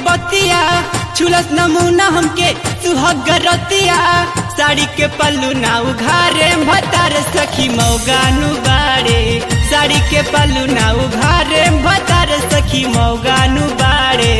बतिया छुलस नमूना हमके सुहग रतिया साड़ी के पल्लू ना उघारे भतार सखी मौगानु बाड़े साड़ी के पल्लू ना उघारे भतार सखी मौगानु बाड़े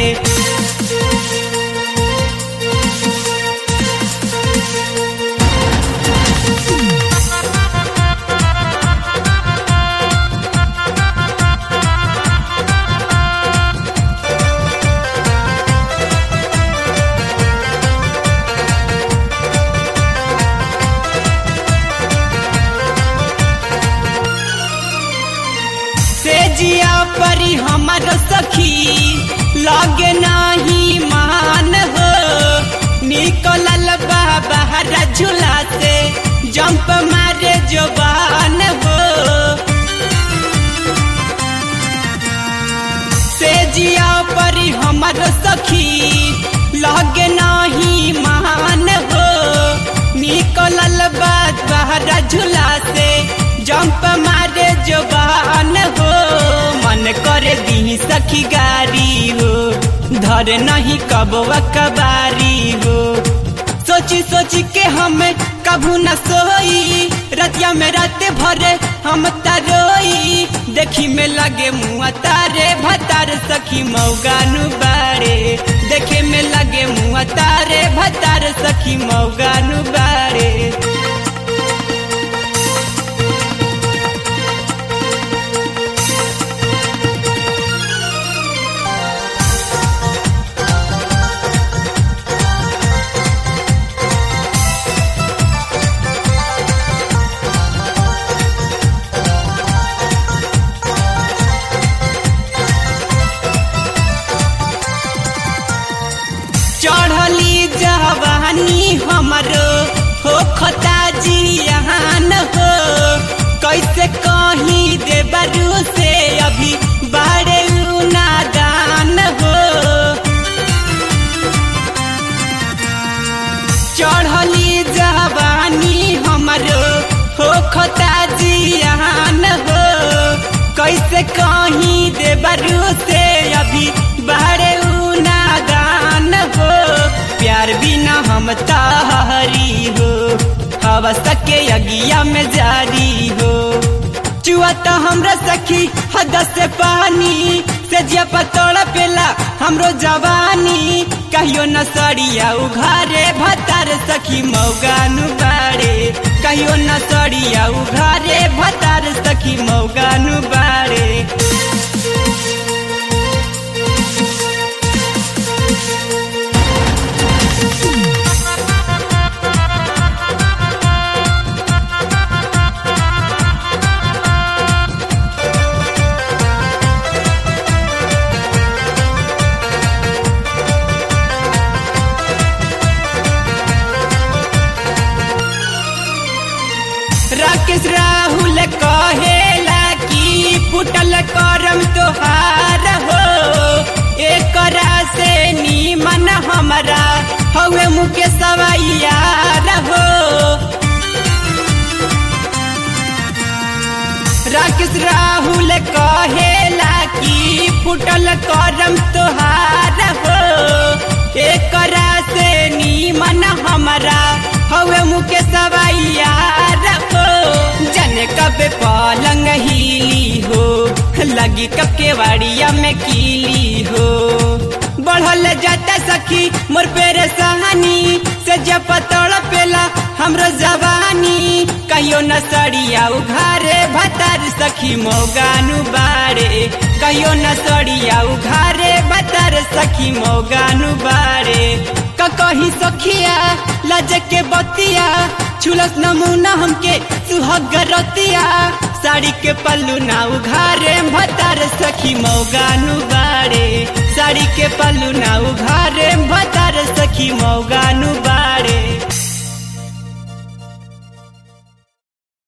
से जिया परी हमर सखी लगे नाही मान हो निकलल बा बाहर झूला से जंप मारे जवान हो से जिया परी हमर सखी लगे नाही मान हो निकलल बा बाहर झूला से जंप मारे जवान हो मन करे दी सखी गारी हो धर नहीं कबवा कबारी हो सोची सोची के हम कभू न सोई रतिया में रात भरे हम तरोई देखी में लगे मुआ तारे भतार सखी मौगानु बाड़े देखे में लगे मुआ तारे भतार सखी मौगानु बाड़े चढ़ली जवानी हमरो हो खता जियान हो कैसे कहीं देवरू से अभी बाड़े नादान हो चढ़ली जवानी हमरो हो खता जियान हो कैसे कहीं देवरू से अभी बाड़े नादान हो प्यार बिना हम तारी हो हवा सके अगिया में जारी हो चुआ तो हमरा सखी हद से पानी से जिया पतोड़ पेला हमरो जवानी कहियो न सड़िया उघारे भतार सखी मौगानु बाड़े कहियो न सड़िया उघारे भतार सखी मौगानु बाड़े राकेश राहुल कहेला कि फुटल करम तोहार हो एकरा से नीमन हमरा हवे मुके सवैयार हो राकेश राहुल कहेला कि फुटल करम तोहार हो एकरा से नीमन हमरा हवे मुके सवैयार हो जने कब पलंग हिली हो लगी कब के वाड़िया में कीली हो बढ़ल जाता सखी मोर पेरे सहानी से जब पतड़ पेला हमरो जवानी कहियो न सड़िया उघारे भतार सखी मौगानु बाड़े कहियो न सड़िया उघारे भतार सखी मौगानु बाड़े का कही सखिया लज के बतिया छुलस नमूना हमके सुहग रतिया साड़ी के पल्लू ना उघारे भतार सखी मौगानु बाड़े साड़ी के पल्लू ना उघारे भतार सखी मौगा